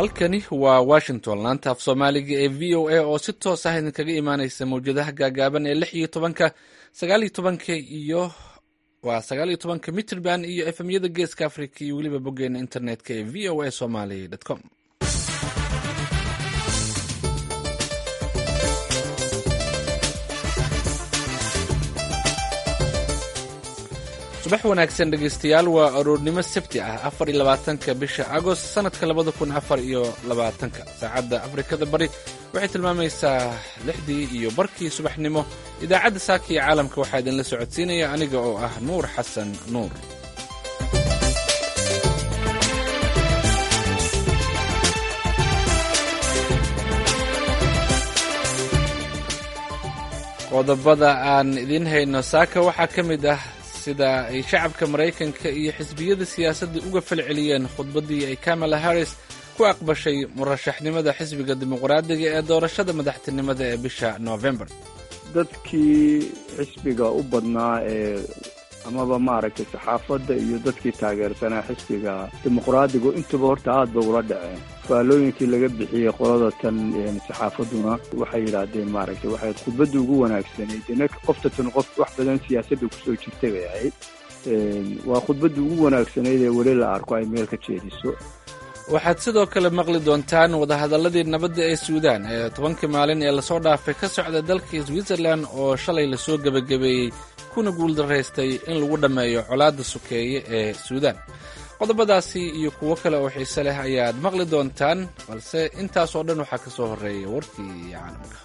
halkani waa washington laanta af soomaaliga ee v o a oo si toos ah idinkaga imaaneysa mawjadaha gaagaaban ee lix iyo tobanka sagaal iyo tobanka iyo waa sagaal iyo tobanka mitrband iyo efemyada geeska africa iyo weliba boggeena internetka ee v o a somaly com subax wanaagsan dhegeystayaal waa aroornimo sabti ah afar iyo labaatanka bisha agost sanadka labada kun afar iyo labaatanka saacadda afrikada bari waxay tilmaamaysaa lixdii iyo barkii subaxnimo idaacadda saaka iyo caalamka waxaa idinla socodsiinaya aniga oo ah nuur xasan nuur qodobada aan idiin hayno saaka waxaa ka mid ah sida ay shacabka maraykanka iyo xisbiyada siyaasadda uga falceliyeen khudbaddii ay kamala harris ku aqbashay murashaxnimada xisbiga dimuqraadiga ee doorashada madaxtinimada ee bisha november dadkii xisbiga u badnaa ee amaba maaragtay saxaafadda iyo dadkii taageersanaa xisbiga dimuqraadigu intuba horta aad ba ula dhaceen faallooyinkii laga bixiyey qolada tan saxaafadduna waxay yidhaahdeen maaragtay waxay khudbadda ugu wanaagsanayd inaka qofta tan qof wax badan siyaasadda kusoo jirtay bay ahayd waa khudbadda ugu wanaagsanayd ee weli la arko ay meel ka jeediso waxaad sidoo kale maqli doontaan wadahadalladii nabadda ee suudaan ee tobankii maalin ee lasoo dhaafay ka socda dalka switzerland oo shalay lasoo gebagabeeyey kuna guuldaraystay in lagu dhammeeyo colaadda sukeeye ee suudaan qodobadaasi iyo kuwo kale oo xiise leh ayaad maqli doontaan balse intaas oo dhan waxaa ka soo horreeya warkii caalamka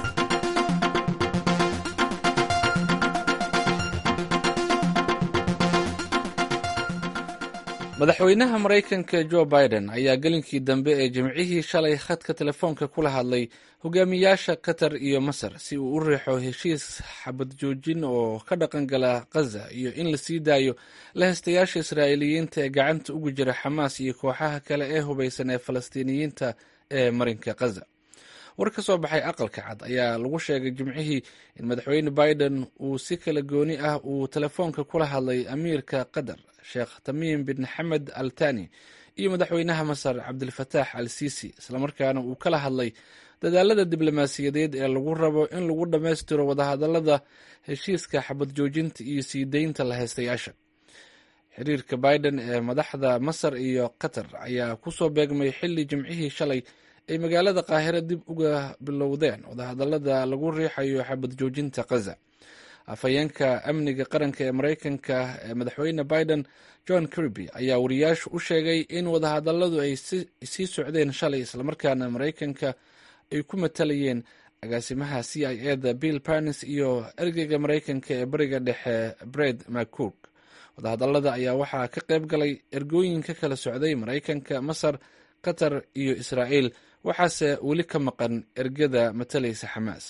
madaxweynaha maraykanka jo biden ayaa gelinkii dambe ee jimcihii shalay khadka telefoonka kula hadlay hogaamiyaasha qatar iyo masar si uu u riixo heshiis xabad joojin oo ka dhaqan gala khaza iyo in la sii daayo lahaystayaasha israa'iiliyiinta ee gacanta ugu jira xamaas iyo kooxaha kale ee hubaysan ee falastiiniyiinta ee marinka khaza war ka soo baxay aqalka cad ayaa lagu sheegay jimcihii in madaxweyne biden uu si kala gooni ah uu telefoonka kula hadlay amiirka qatar sheekh tamiim bin xamed al tani iyo madaxweynaha masar cabdilfataax al sisi islamarkaana uu kala hadlay dadaalada diblomaasiyadeed ee lagu rabo in lagu dhammaystiro wadahadalada heshiiska xabad joojinta iyo sii deynta lahaystayaasha xiriirka biden ee madaxda masar iyo qatar ayaa kusoo beegmay xilli jimcihii shalay ay magaalada qaahiro dib uga bilowdeen wadahadalada lagu riixayo xabad joojinta khaza afhayeenka amniga qaranka ee maraykanka ee madaxweyne biden john kirby ayaa wariyaashu u sheegay in wadahadaladu ay sii socdeen shalay islamarkaana maraykanka ay ku matalayeen agaasimaha c i eda bill parnis iyo ergeyga maraykanka ee bariga dhexe bred mccook wadahadalada ayaa waxaa ka qayb galay ergooyin ka kala socday maraykanka masar qatar iyo israa'iil waxaase weli ka maqan ergada matalaysa xamaas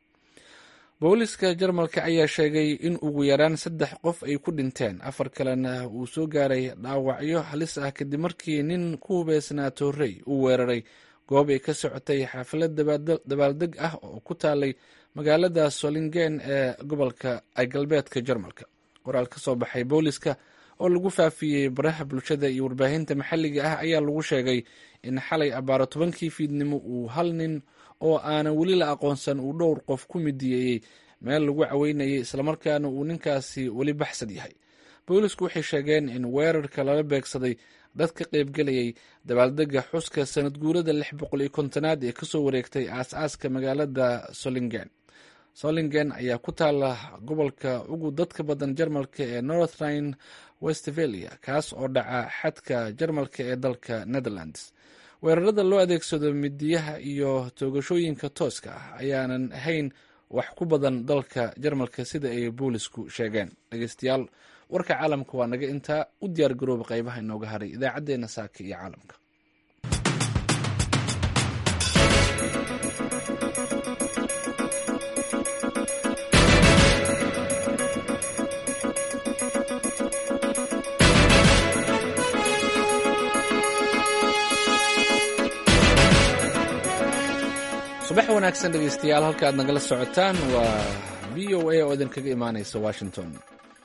booliska jarmalka ayaa sheegay in ugu yaraan saddex qof ay ku dhinteen afar kalena uu soo gaaray dhaawacyo halis ah kadib markii nin ku hubeysnaa toorey uu weeraray goob ay ka socotay xaflad dabaaldeg ah oo ku taalay magaalada solingen ee gobolka galbeedka jarmalka qoraal ka soo baxay booliska oo lagu faafiyey baraha bulshada iyo warbaahinta maxalliga ah ayaa lagu sheegay in xalay abaaro tobankii fiidnimo uu hal nin oo aanan weli la aqoonsan uu dhowr qof ku midiyeeyey meel lagu caweynayay islamarkaana uu ninkaasi weli baxsad yahay boolisku waxay sheegeen in weerarka lala beegsaday dad ka qaybgelayay dabaaldega xuska sanad guurada lix boqol iyo kontonaad ee kasoo wareegtay aas-aaska magaalada solingen solingen ayaa ku taala gobolka ugu dadka badan jarmalka ee northrine westphalia kaas oo dhaca xadka jarmalka ee dalka netherlands weerarada loo adeegsado midiyaha iyo toogashooyinka tooska ah ayaanan ahayn wax ku badan dalka jarmalka sida ay boolisku sheegeen dhegeystayaal warka caalamka waa naga intaa u diyaar garooba qaybaha inooga haray idaacaddeenna saaka iyo caalamka subax wanaagsan dhegeystayaal halka aad nagala socotaan waa v o a oo idinkaga imaaneysa washington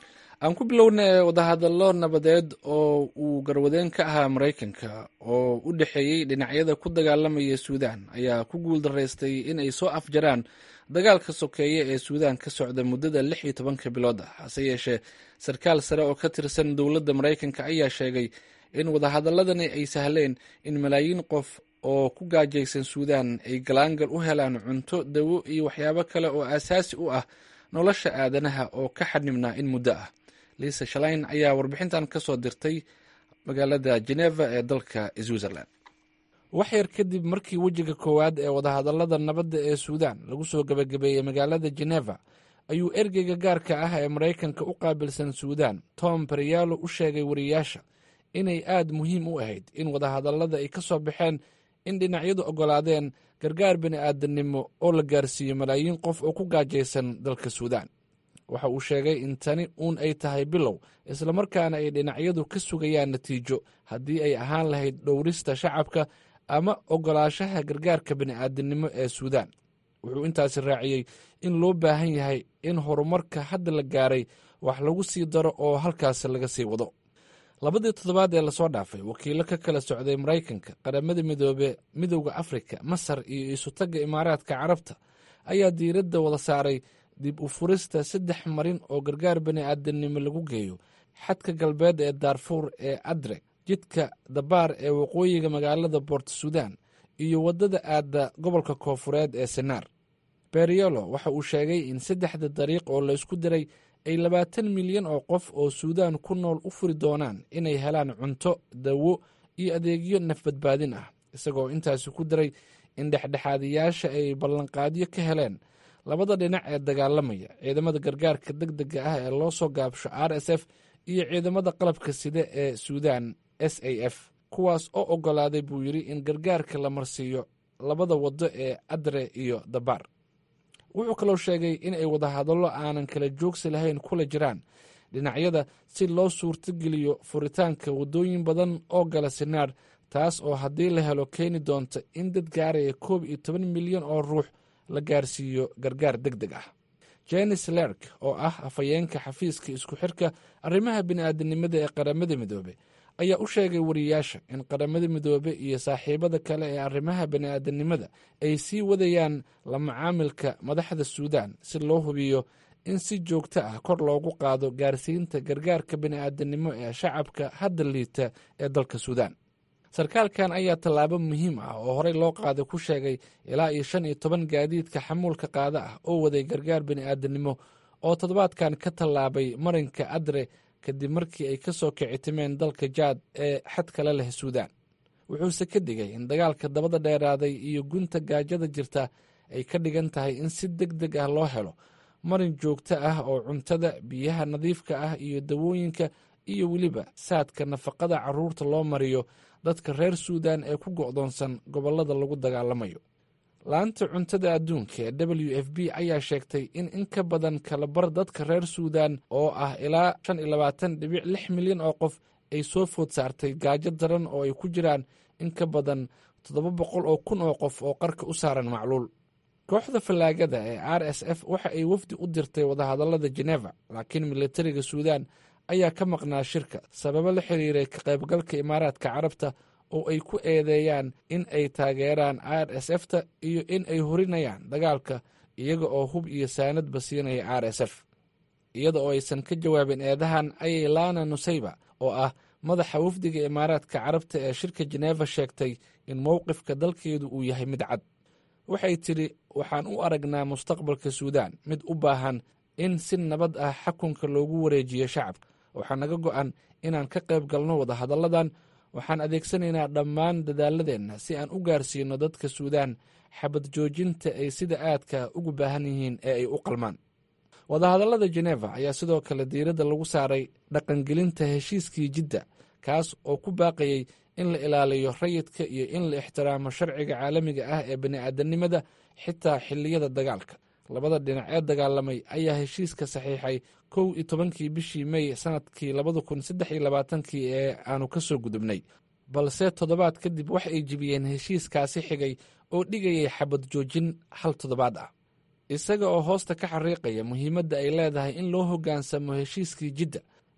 aan ku bilowna wadahadallo nabadeed oo uu garwadeen ka ahaa maraykanka oo u dhexeeyey dhinacyada ku dagaalamaya suudaan ayaa ku guuldaraystay in ay soo afjaraan dagaalka sokeeye ee suudaan ka socda muddada lix iyo tobanka bilood ah hase yeeshee sarkaal sare oo ka tirsan dowladda maraykanka ayaa sheegay in wadahadaladani ay sahleen in malaayiin qof oo ku gaajaysan suudaan ay galaangal u helaan cunto dawo iyo waxyaabo kale oo aasaasi u ah nolosha aadanaha oo ka xadhibnaa in muddo ah liisa shalayn ayaa warbixintan ka soo dirtay magaalada geneva ee dalka switzerland wax yar kadib markii wejiga koowaad ee wadahadalada nabadda ee suudaan lagu soo gebagabeeyey magaalada geneva ayuu ergeyga gaarka ah ee maraykanka u qaabilsan suudaan tom bariyalo u sheegay wariyaasha inay aad muhiim u ahayd in wadahadallada ay ka soo baxeen in dhinacyadu oggolaadeen gargaar bini aadamnimo oo la gaarsiiyo malaayiin qof oo ku gaajaysan dalka suudaan waxa uu sheegay in tani uun ay tahay bilow islamarkaana ay dhinacyadu ka sugayaan natiijo haddii ay ahaan lahayd dhowrista shacabka ama oggolaashaha gargaarka bini'aadamnimo ee suudaan wuxuu intaasi raaciyey in loo baahan yahay in horumarka hadda la gaaray wax lagu sii daro oo halkaasi laga sii wado labadii toddobaad ee lasoo dhaafay wakiilo ka kala socday maraykanka qaramada midoobe midowda afrika masar iyo isutagga imaaraadka carabta ayaa diiradda wada saaray dib u furista saddex marin oo gargaar bani'aadamnimo lagu geeyo xadka galbeed ee daarfuur ee adreg jidka dabaar ee waqooyiga magaalada boort sudan iyo waddada aadda gobolka koofureed ee senaar beriolo waxa uu sheegay in saddexda dariiq oo laysku diray ay labaatan milyan oo qof oo suudaan ku nool u furi doonaan inay helaan cunto dawo iyo adeegyo nafbadbaadin ah isagoo intaasi ku diray in dhexdhexaadiyaasha ay ballanqaadyo ka heleen labada dhinac ee dagaalamaya ciidamada gargaarka deg dega ah ee loo soo gaabsho r s f iyo ciidamada qalabka sida ee suudaan s a f kuwaas oo oggolaaday buu yidhi in gargaarka la marsiiyo labada waddo ee adre iyo dabaar wuxuu kaloo sheegay in ay wadahadallo aanan kala joogsi lahayn kula jiraan dhinacyada si loo suurtogeliyo furitaanka waddooyin badan oo gala sinaar taas oo haddii la helo keeni doonta in dad gaaraya koob iyo toban milyan oo ruux la gaarsiiyo gargaar deg deg ah jenis lerk oo ah afhayeenka xafiiska isku xirka arrimaha bini'aadanimada ee qaramada midoobe ayaa u sheegay wariyaasha in qaramada midoobe iyo saaxiibada kale ee arrimaha bini'aadanimada ay sii wadayaan la macaamilka madaxda suudaan si loo hubiyo in si joogto ah kor loogu qaado gaarsiinta gargaarka bini'aadanimo ee shacabka hadda liita ee dalka suudaan sarkaalkan ayaa tallaabo muhiim ah oo horey loo qaaday ku sheegay ilaa iyo shan iyo toban gaadiidka xamuulka qaada ah oo waday gargaar bini'aadanimo oo toddobaadkan ka tallaabay marinka adre kadib markii ay ka soo kicitimeen dalka jaad ee xad kale leh suudaan wuxuuse ka digay in dagaalka dabada dheeraaday iyo gunta gaajada jirta ay ka dhigan tahay in si deg deg ah loo helo marin joogto ah oo cuntada biyaha nadiifka ah iyo dawooyinka iyo weliba saadka nafaqada carruurta loo mariyo dadka reer suudaan ee ku go'doonsan gobollada lagu dagaalamayo laanta cuntada adduunka ee w f b ayaa sheegtay in in ka badan kalabar dadka reer suudaan oo ah ilaa shan iyo labaatan dhibic lix milyan oo qof ay soo food saartay gaajo daran oo ay ku jiraan in ka badan toddoba boqol oo kun oo qof oo qarka u saaran macluul kooxda fallaagada ee r s f waxa ay wafdi u dirtay wadahadallada geneva laakiin militariga suudaan ayaa ka maqnaa shirka sababo la xiriiray ka qaybgalka imaaraadka carabta oo ay ku eedeeyaan in ay taageeraan r s f ta iyo in ay horinayaan dagaalka iyaga oo hub iyo saanadba siinaya r s f iyada oo aysan ka jawaabin eedahan ayay lana nusayba oo ah madaxa wafdiga imaaraadka carabta ee shirka jeneeva sheegtay in mowqifka dalkeedu uu yahay mid cad waxay tidhi waxaan u aragnaa mustaqbalka suudaan mid u baahan in si nabad ah xakunka loogu wareejiyo shacabka waxaa naga go'an inaan ka qayb galno wadahadalladan waxaan adeegsanaynaa dhammaan dadaaladeenna si aan u gaarsiino dadka suudaan xabad joojinta ay sida aadka ugu baahan yihiin ee ay u qalmaan wadahadallada jeneva ayaa sidoo kale diiradda lagu saaray dhaqangelinta heshiiskii jidda kaas oo ku baaqayey in la ilaaliyo rayidka iyo in la ixtiraamo sharciga caalamiga ah ee bani'aadanimada xitaa xilliyada dagaalka labada dhinac ee dagaalamay ayaa heshiiska saxiixay kow iyo tobankii bishii mey sanadkii labada kun saddex iyo labaatankii ee aanu ka soo gudubnay balse toddobaad kadib wax ay jibiyeen heshiiskaasi xigay oo dhigayay xabad joojin hal toddobaad ah isaga oo hoosta ka xariiqaya muhiimadda ay leedahay in loo hoggaansamo heshiiskii jidda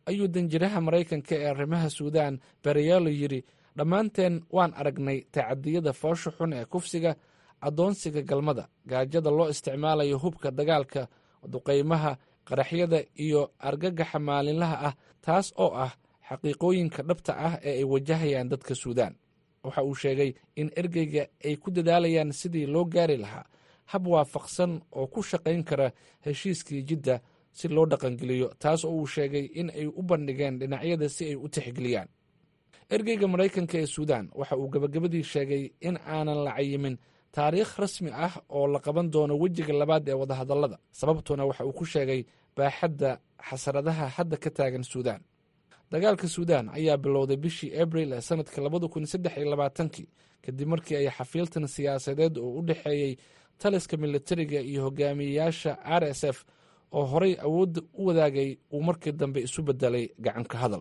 ayuu danjiraha maraykanka ee arrimaha suudaan bereyaalo yidhi dhammaanteen waan aragnay tacadiyada foosha xun ee kufsiga addoonsiga galmada gaajada loo isticmaalayo hubka dagaalka duqaymaha qaraxyada iyo argagaxa maalinlaha ah taas oo ah xaqiiqooyinka dhabta ah ee ay wajahayaan dadka suudaan waxa uu sheegay in ergeyga ay ku dadaalayaan sidii loo gaari lahaa hab waafaqsan oo ku shaqayn kara heshiiskii jidda si loo dhaqangeliyo taas oo uu sheegay in ay u bandhigeen dhinacyada si ay u tixgeliyaan ergeyga maraykanka ee suudaan waxa uu gabagabadii sheegay in aanan la cayimin taariikh rasmi ah oo la qaban doono wejiga labaad ee wadahadallada sababtuna waxa uu ku sheegay baaxadda xasaradaha hadda ka taagan suudaan dagaalka suudaan ayaa bilowday bishii abril ee sanadka labada kun saddex iyo labaatankii kadib markii ay xafiiltan siyaasadeed oo u dhexeeyey taliska militariga iyo hogaamiyeyaasha r s f oo horay awoodda u wadaagay uu markii dambe isu bedelay gacanka hadal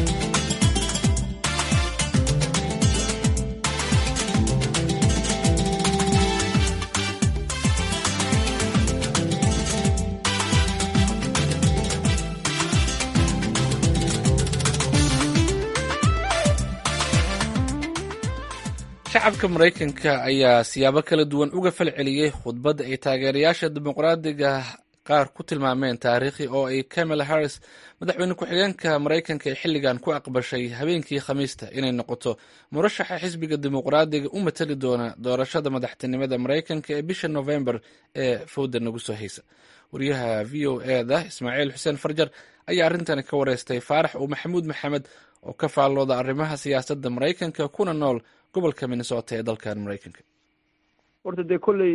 shacabka maraykanka ayaa siyaabo kala duwan uga fal celiyey khudbadda ay taageerayaasha dimuqraadiga qaar ku tilmaameen taariikhi oo ay kamala harris madaxweyne ku-xigeenka maraykanka ee xilligan ku aqbashay habeenkii khamiista inay noqoto murashaxa xisbiga dimuqraadiga u matali doona doorashada madaxtinimada maraykanka ee bisha novembar ee fowda nagu soo haysa wariyaha v o e da ismaaciil xuseen farjar ayaa arrintani ka wareystay faarax uu maxamuud maxamed oo ka faallooda arrimaha siyaasadda maraykanka kuna nool gobolka minnesota ee dalkan maraykanka horta dee kolley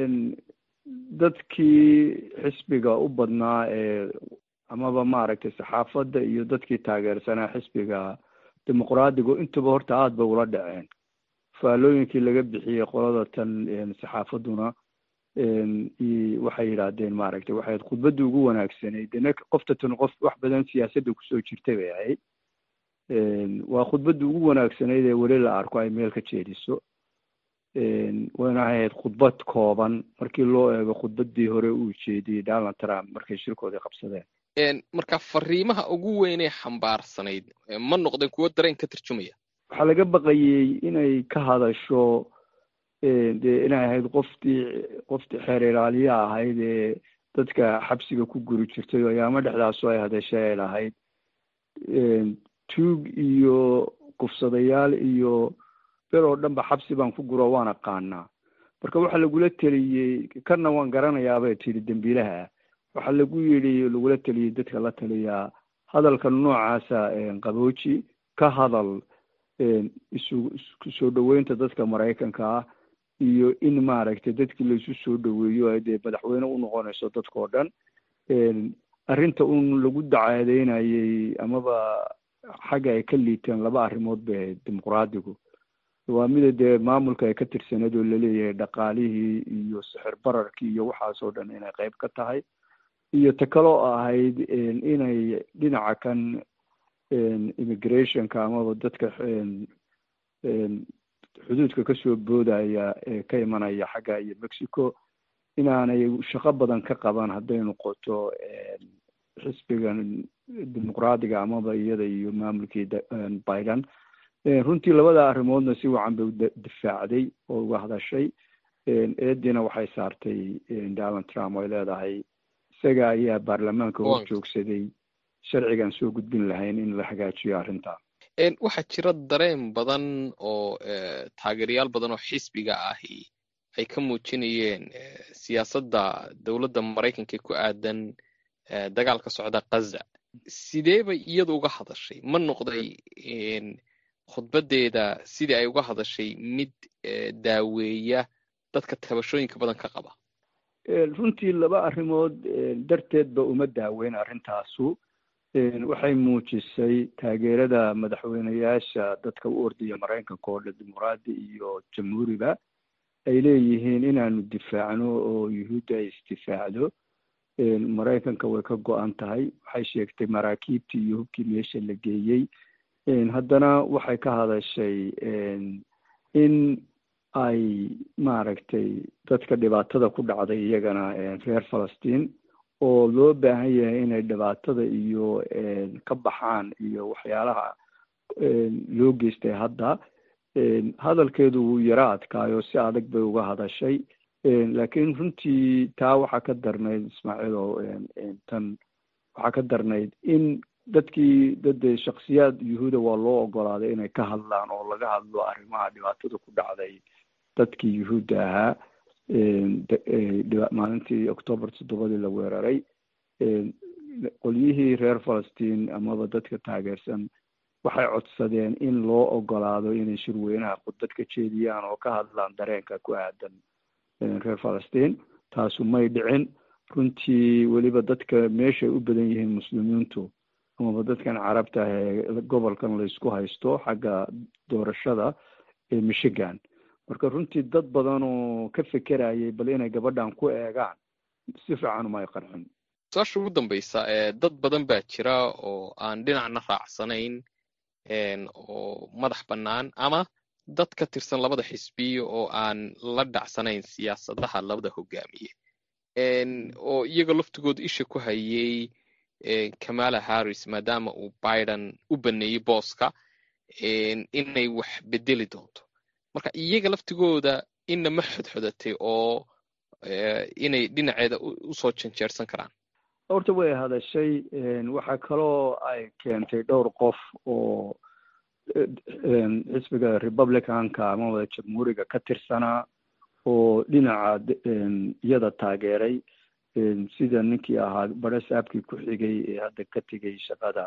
dadkii xisbiga u badnaa ee amaba maaragtay saxaafadda iyo dadkii taageersanaa xisbiga dimuqraadigu intaba horta aada bay ula dhaceen faallooyinkii laga bixiyey qolada tan saxaafadduna waxay yidhaahdeen maaragtay waxay ahayd khudbaddii ugu wanaagsanayd dena qofta tan qof wax badan siyaasadda kusoo jirtay bay ahayd waa khudbaddii ugu wanaagsanayd ee weli la arko ay meel ka jeediso wayna ahayd khudbad kooban markii loo eego khudbaddii hore uu jeediyey donald trump markay shirkoodii qabsadeen marka fariimaha ugu weynee xambaarsanayd ma noqdeen kuwo dareen ka tarjumaya waxaa laga baqayey inay ka hadasho dee inay ahayd qoftii qoftii xeer ilaaliya ahayd ee dadka xabsiga ku guri jirtay oo ayaamo dhexdaasu ay hadashay ay lahayd tuug iyo kufsadayaal iyo ber oo dhan ba xabsi baan ku guro waan aqaanaa marka waxaa lagula teliyey kana waan garanayaabay tiri dembiilaha waxaa lagu yidhi lagula teliyey dadka la taliyaa hadalka noocaasa qabooji ka hadal isu soo dhaweynta dadka maraykanka ah iyo in maaragtay dadkii laisu soo dhaweeyo ay dee madaxweyne u noqonayso dadkao dhan arrinta un lagu dacaadeynayey amaba xagga ay ka liiteen laba arrimood bay ahayd dimuqraadigu waa mida dee maamulka ay ka tirsaneed oo laleeyahay dhaqaalihii iyo sixir bararkii iyo waxaasoo dhan inay qayb ka tahay iyo ta kaloo ahayd inay dhinaca kan immigrationka amaba dadka xuduudka kasoo boodaya ee ka imanaya xagga iyo mexico inaanay shaqo badan ka qaban hadday noqoto xisbigan dimuqraadiga amaba iyada iyo maamulkii biden runtii labada arrimoodna si wacan bay u difaacday oo uga hadashay eediina waxay saartay donald trump ay leedahay isaga ayaa baarlamaanka hor joogsaday sharcigan soo gudbin lahayn in la hagaajiyo arrinta waxaa jira dareen badan oo taageerayaal badan oo xisbiga ahi ay ka muujinayeen siyaasadda dowladda maraykanka ku aadan dagaalka socda kaza sidee bay iyadu uga hadashay ma noqday khudbaddeeda sidii ay uga hadashay mid daaweeya dadka tabashooyinka badan ka qaba runtii laba arrimood darteedba uma daaweyn arrintaasu waxay muujisay taageerada madaxweyneyaasha dadka u ordaya maraykanka oo dhan dimuqraadi iyo jamhuuriba ay leeyihiin inaanu difaacno oo yuhuudda ay isdifaacdo maraykanka way ka go-an tahay waxay sheegtay maraakiibtii iyo hubkii meesha la geeyey haddana waxay ka hadashay in ay maaragtay dadka dhibaatada ku dhacday iyagana reer falastiin oo loo baahan yahay inay dhibaatada iyo ka baxaan iyo waxyaalaha loo geystay hadda hadalkeedu wuu yaro adkaayo si adag bay uga hadashay laakiin runtii taa waxaa ka darnayd ismaaciil oo tan waxaa ka darnayd in dadkii dade shaksiyaad yuhuuda waa loo ogolaaday inay ka hadlaan oo laga hadlo arrimaha dhibaatada ku dhacday dadkii yuhuudda ahaa maalintii octoobar toddobadii la weeraray qolyihii reer falastiin amaba dadka taageersan waxay codsadeen in loo ogolaado inay shirweynaha khudbad ka jeediyaan oo ka hadlaan dareenka ku aadan reer falastiin taasu may dhicin runtii weliba dadka meeshay u badan yihiin muslimiintu amaba dadkan carabta ah ee gobolkan laysku haysto xagga doorashada ee michigan marka runtii dad badan oo ka fekerayay bal inay gabadhan ku eegaan si fiican uma ay qarxin su-aasha ugu dambaysa dad badan baa jira oo aan dhinacna raacsanayn oo madax bannaan ama dad ka tirsan labada xisbiyo oo aan la dhacsanayn siyaasadaha labada hogaamiye oo iyaga laftigooda isha ku hayay kamala harris maadaama uu biden u baneeyey booska inay wax bedeli doonto marka iyaga laftigooda inna ma xodxodatay oo inay dhinaceeda usoo janjeersan karaan horta way hadashay waxaa kaloo ay keentay dhowr qof oo xisbiga republicanka amaba jamhuuriga ka tirsanaa oo dhinaca iyada taageeray sida ninkii ahaa bare saabkii ku xigay ee hadda ka tegay shaqada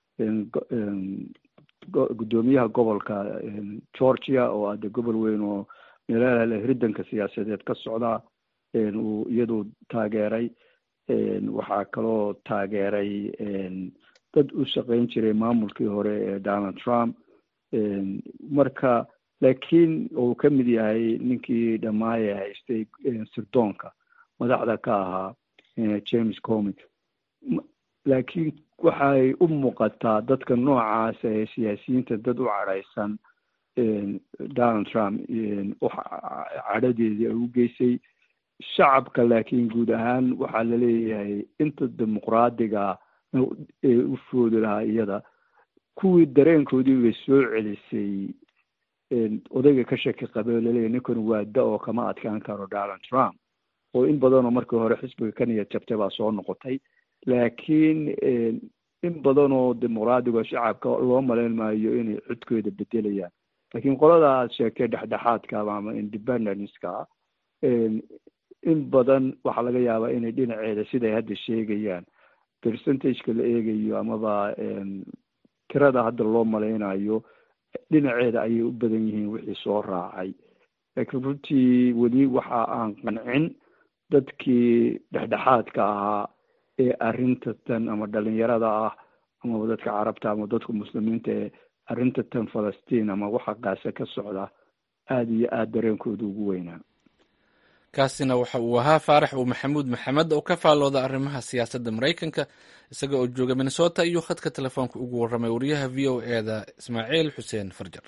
guddoomiyaha gobolka georgia oo hadda gobol weyn oo meelaha hiridanka siyaasadeed ka socda uu iyadu taageeray waxaa kaloo taageeray dad u shaqayn jiray maamulkii hore ee donald trump marka laakiin uu ka mid yahay ninkii dhamaaye haystay sirdoonka madaxda ka ahaa james comi laakiin waxay u muuqataa dadka noocaas ee siyaasiyiinta dad u cadhaysan donald trump cadhadeedii ay u geysay shacabka laakiin guud ahaan waxaa laleeyahay inta dimuqraadiga ee u foodi lahaa iyada kuwii dareenkoodii bay soo celisay odayga ka shaki qabe oo laleeyahy ninkan waa da oo kama adkaan karo donald trump oo in badanoo markii hore xisbiga ka niyad jabtay baa soo noqotay laakiin in badanoo dimuqraadiga shacabka loo malayn maayo inay codkooda bedelayaan laakiin qolada aad sheegtay dhexdhexaadka ama independenceka in badan waxaa laga yaabaa inay dhinaceeda siday hadda sheegayaan percentageka la eegayo amaba tirada hadda loo malaynayo dhinaceeda ayay u badan yihiin wixii soo raacay laakiin runtii weli waxa aan qancin dadkii dhexdhexaadka ahaa ee arrinta tan ama dhalinyarada ah amaba dadka carabta ama dadka muslimiinta ee arrinta tan falastiin ama waxa qaase ka socda aada iyo aada dareenkooda ugu weynaa kaasina waxa uu ahaa faarax uu maxamuud maxamed oo ka faallooda arrimaha siyaasadda maraykanka isaga oo jooga minnesota iyo khadka telefoonka ugu warramay wariyaha v o e da ismaaciil xuseen farjar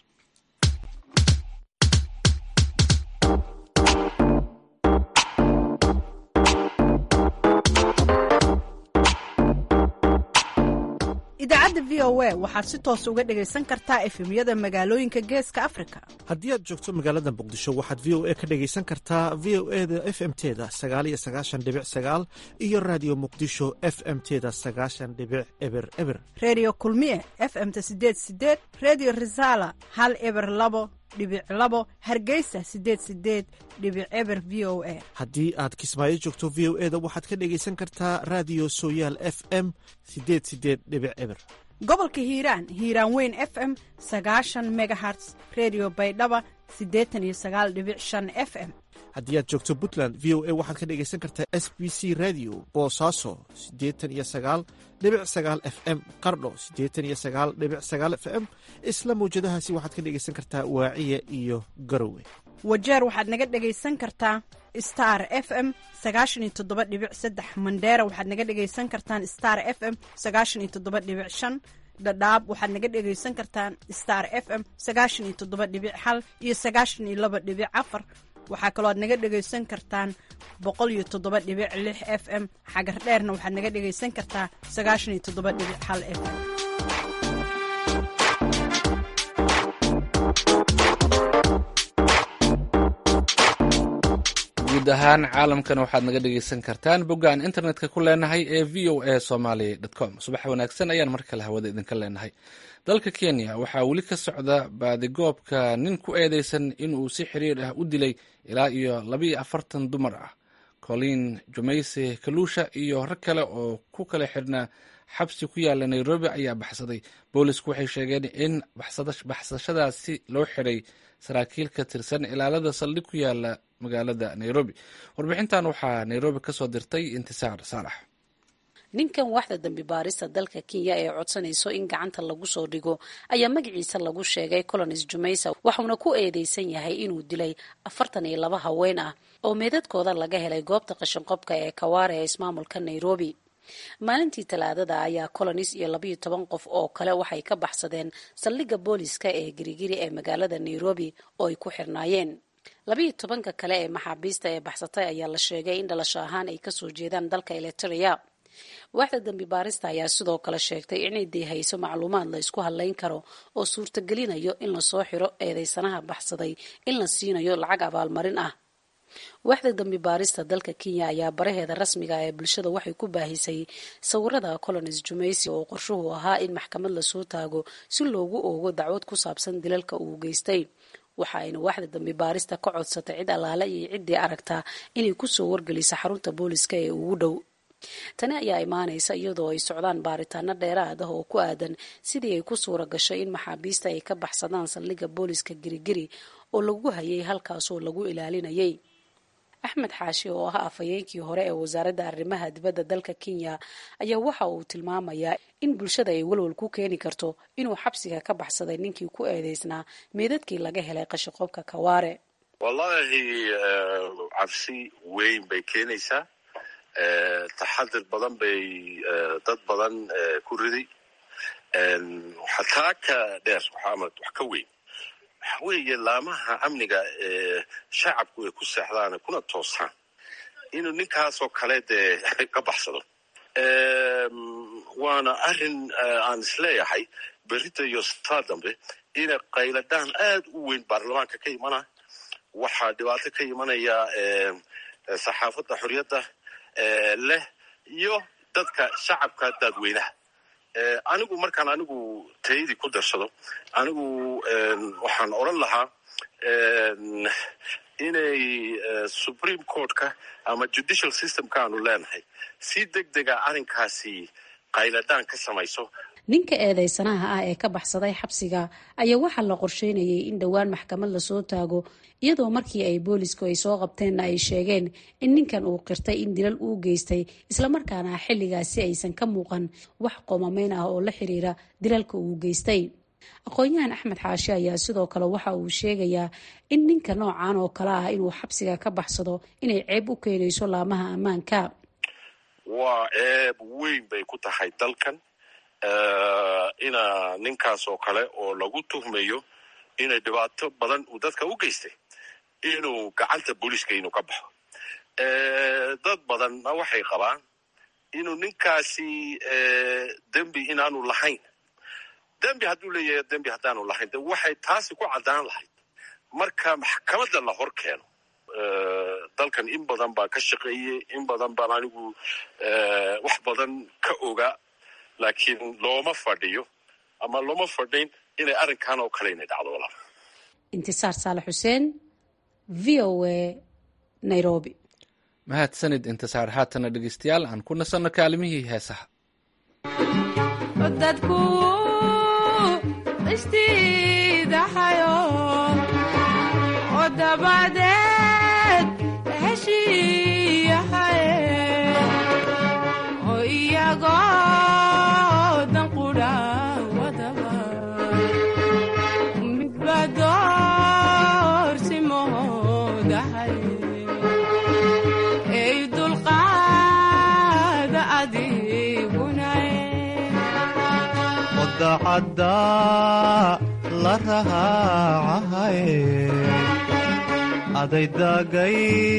idaacadda v o a waxaad si toos uga dhegaysan kartaa efemyada magaalooyinka geeska africa haddii aad joogto magaalada muqdisho waxaad v o a ka dhegaysan kartaa v o e da f m teda sagaaliyo sagaashan dhibic sagaal iyo raadiyo muqdisho f m teda sagaashan dhibic eber eber redio kulmiye f m-ta sideed sideed redio resala hal eber labo dhibic labo hargeysa sideed sideed dhibic eber v o a haddii aad kismaayo joogto v o e da waxaad ka dhegaysan kartaa raadiyo sooyaal f m sideed sideed dhibic eber gobolka hiiraan hiiraan weyn f m sagaashan megaherts redio baydhaba siddeetan iyo sagaal dhibic shan f m haddii aad joogto puntland v o a waxaad ka dhegaysan kartaa s b c radio boosaaso siddeetan iyo sagaal dhibic sagaal f m qardho siddeetan iyo sagaal dhibic sagaal f m isla mawjadahaasi waxaad ka dhegaysan kartaa waaciya iyo garowe wajeer waxaad naga dhegaysan kartaa star f m sagaashan iyo toddoba dhibic saddex mandheera waxaad naga dhegaysan kartaan star f m sagaashan iyo toddoba dhibic shan dhadhaab waxaad naga dhegaysan kartaan star f m sagaashan iyo toddoba dhibic hal iyo sagaashan iyo laba dhibic afar waxaa kaloo aad naga dhegaysan kartaan boqol iyo toddoba dhibic lix f m xagar dheerna waxaad naga dhegaysan kartaa sagaashan iyo toddoba dhibic hal f m guud ahaan caalamkan waxaad naga dhegaysan kartaan bogga aan internetka ku leenahay ee v o a somaly com subax wanaagsan ayaan mar kale hawada idinka leenahay dalka kenya waxaa weli ka socda baadigoobka nin ku eedeysan inuu si xiriir ah u dilay ilaa iyo labaiyo afartan dumar ah colin jumayse kaluusha iyo rag kale oo ku kala xirnaa xabsi ku yaala nairobi ayaa baxsaday boolisku waxay sheegeen in baxsashadaasi loo xiray saraakiil ka tirsan ilaalada saldhig ku yaala magaalada nairobi warbixintan waxaa nairobi kasoo dirtay intisaar saalax ninkan waxda dambi baarista dalka kenya ee codsanayso in gacanta lagu soo dhigo ayaa magaciisa lagu sheegay colonis jumaysa waxuuna ku eedeysan yahay inuu dilay afartan iyo laba haween ah oo meedadkooda laga helay goobta qashinqobka ee kawaare ee ismaamulka nairobi maalintii talaadada ayaa colonis iyo labayo toban qof oo kale waxay ka baxsadeen saldhigga booliska ee girigiri ee magaalada nairobi oo ay ku xirnaayeen labayo tobanka kale ee maxaabiista ee baxsatay ayaa la sheegay in dhalasho ahaan ay kasoo jeedaan dalka eliteria waaxda dambi baarista ayaa sidoo kale sheegtay inay deehayso macluumaad la isku hadlayn karo oo suurtagelinayo in lasoo xiro eedeysanaha baxsaday in la siinayo lacag abaalmarin ah waaxda dambi baarista dalka kenya ayaa baraheeda rasmiga ee bulshada waxay ku baahisay sawirada colonis jumaysi oo qorshuhu ahaa in maxkamad lasoo taago si loogu oogo dacwad ku saabsan dilalka uu geystay waxa ayna waaxda dambi baarista ka codsatay cid allaale iyo ciddii aragtaa inay kusoo wargeliso xarunta booliska ee ugu dhow tani ayaa imaanaysa iyadoo ay socdaan baaritaano dheeraad ah oo ku aadan sidii ay ku suura gashay in maxaabiista ay ka baxsadaan saldhigga booliska girigiri oo lagu hayay halkaasoo lagu ilaalinayay axmed xaashi oo ah afhayeenkii hore ee wasaaradda arrimaha dibadda dalka kenya ayaa waxa uu tilmaamayaa in bulshada ay walwal ku keeni karto inuu xabsiga ka baxsaday ninkii ku eedeysnaa meedadkii laga helay qashiqoobka kawaare wallaahi cabsi weyn bay keenaysaa taxadir badan bay dad badan ku riday xataa ka dheer waxaamad wax ka weyn waxa weeye laamaha amniga ee shacabku ay ku seexdaan kuna toosaan inuu ninkaasoo kale dee ka baxsado waana arrin aan isleeyahay berita iyo saa dambe inay qayladaan aad u weyn baarlamaanka ka imana waxaa dhibaato ka imanaya saxaafadda xorriyadda leh iyo dadka shacabka dadweynaha anigu markaan anigu tayadii ku darsado anigu waxaan odran lahaa inay supreme courtka ama judicial systemka aanu leenahay si deg dega arrinkaasi qayladaan ka samayso ninka eedeysanaha ah ee ka baxsaday xabsiga ayaa waxaa la qorsheynayay in dhowaan maxkamad lasoo taago iyadoo markii ay boolisku ay soo qabteenna ay sheegeen in ninkan uu qirtay in dilal uu geystay islamarkaana xilligaasi aysan ka muuqan wax qomameyn ah oo la xiriira dilalka uu geystay aqoon-yahan axmed xaashi ayaa sidoo kale waxa uu sheegayaa in ninka noocan oo kale ah inuu xabsiga ka baxsado inay ceeb u keenayso laamaha ammaanka waa ceeb weyn bay ku tahay dalkan ina ninkaas oo kale oo lagu tuhmayo inay dhibaato badan uu dadka u geystay inuu gacanta booliiska inuu ka baxo dad badanna waxay qabaan inuu ninkaasi dembi inaanu lahayn dembi hadduu leeyahay dembi haddaanu lahayn de waxay taasi ku caddaan lahayd marka maxkamadda la hor keeno dalkan in badan baa ka shaqeeyey in badan baan anigu wax badan ka oga laakiin looma fadhiyo ama looma fadhin inay arrinkan oo kale inay dhacdo walaal intisaar saalax xuseen v o a nairobi mahadsanid intisaar haatana dhegeystayaal aan ku nasanno kaalimihii heesaha dadku istiidaxayo oo dabadeed heshiiyahaye oo iyagoo danqudha wadaba midba doorsimoodahaye ey dulqaada adigunaye wadacadda la rahaacahaye adaydagay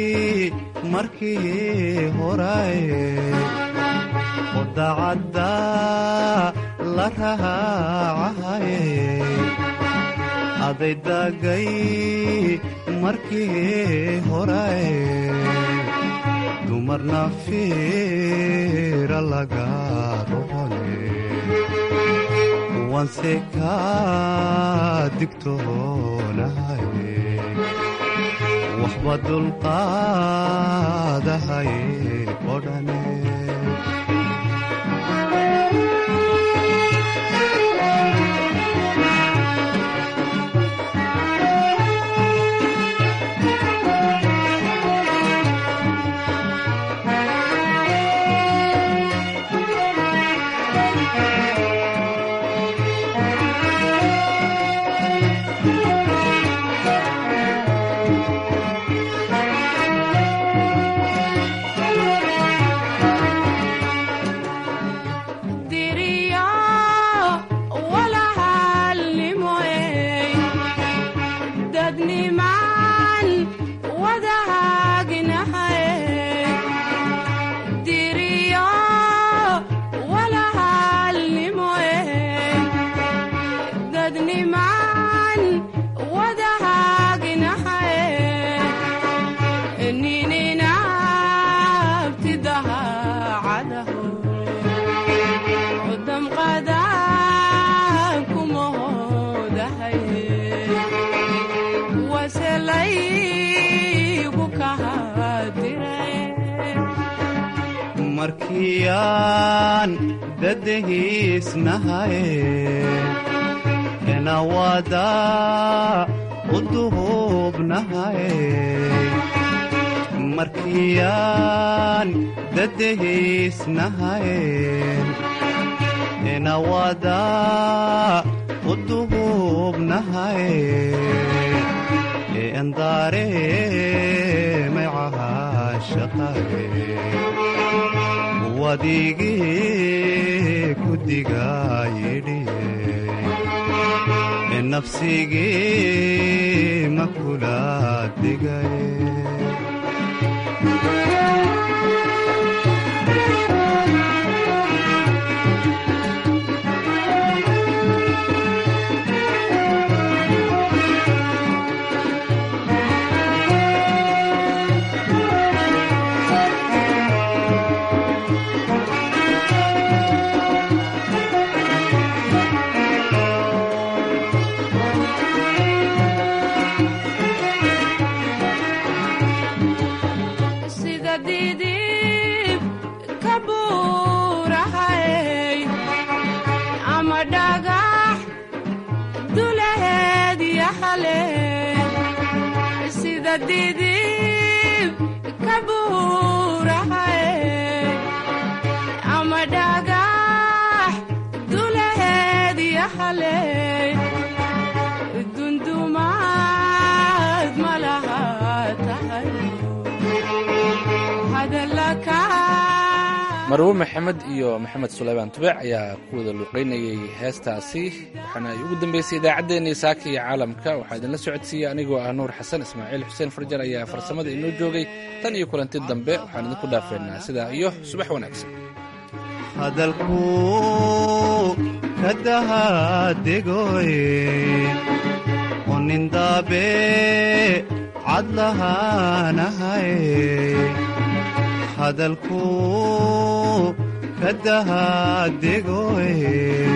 markii horaye odacadda la raacahaye adaydagay markii horaye dumarna fiira laga rohone wanse ka digtoonahaye waxba dulqaadahaye odhane markiyaan dadahiisnahaye enawada u duhubnahaye markiyaan dadahiisnahaye enawada u duhubnahaye eandaare maycaha shaqaye wadigii ku digayidhiye nafsigii ma kula digaye marwo maxamed iyo maxamed suleymaan tubeec ayaa ku wada luuqaynayay heestaasi waxaana ay ugu dambeysay idaacaddeenii saaka iyo caalamka waxaa idinla socodsiiyey anigoo ah nuur xasan ismaaciil xuseen farjar ayaa farsamada inoo joogay tan iyo kulanti dambe waxaan idinku dhaafeynaa sidaa iyo subax wanaagsan hadalku ka dahadegoye onindaabe cad lahaanahaye hadalku ka dahadegoye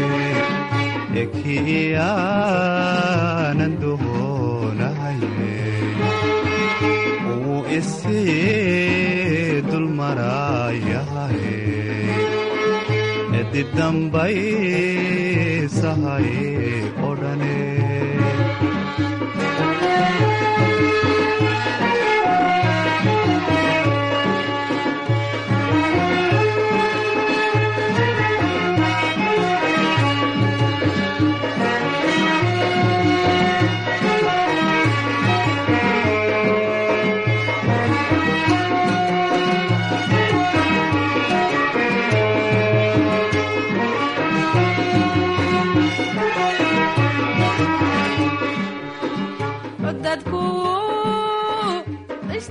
ekiyaanan dohonahaye uu isii dulmarayahaye edidambaysahaye